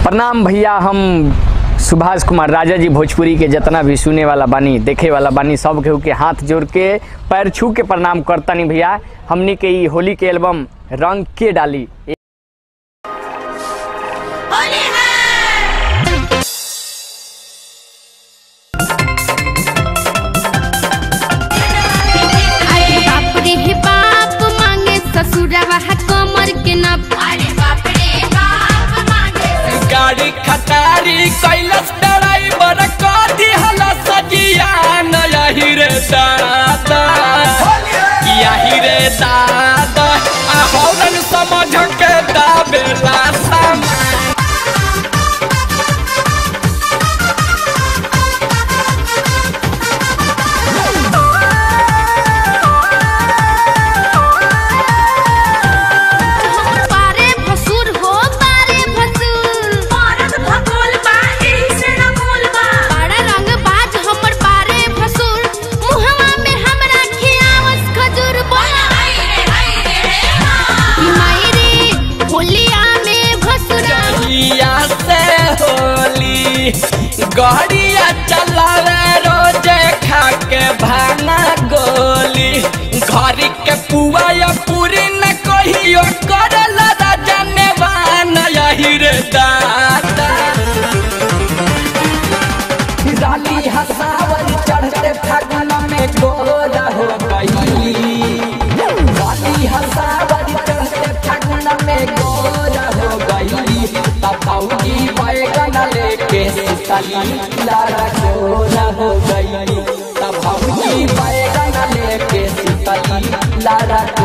प्रणाम भैया हम सुभाष कुमार राजा जी भोजपुरी के जितना भी सुने वाला बानी देखे वाला बानी सब केहू के हाथ जोड़ के पैर छू के प्रणाम करतानी भैया हमनी के ई होली के एल्बम रंग के डाली अरे बाप रे हे बाप मांगे ससुरवा है कमर के नाप अरे बाप रे बाप मांगे गाड़ी खटारी कैलस ड्राइवर कथी हला सजिया यही रे दादा यही रे दादा आ हौरन समझ के दाबेला सामा पारे भसुर हो पारे भसुर औरत भगोल बा एही से न बोल बा बड़ा रंग बाज हमर पारे भसुर मुहवा में हमरा खियावस खजूर बोला हाय रे हाय रे माई रे होलिया में भसुरा जहिया से होली गड़िया चलावे रोजे खा के भाना गोली घर के पुआ या पूरी न कहियो करला राजा ने बाना यही रे दादा डाली हसावर चढ़ते फागुन में गोरा हो गई डाली हसावर चढ़ते फागुन में गोरा हो गई तबाउजी बैगन लेके सीतली लारा गोरा हो गई तबाउजी बैगन लेके सीतली लारा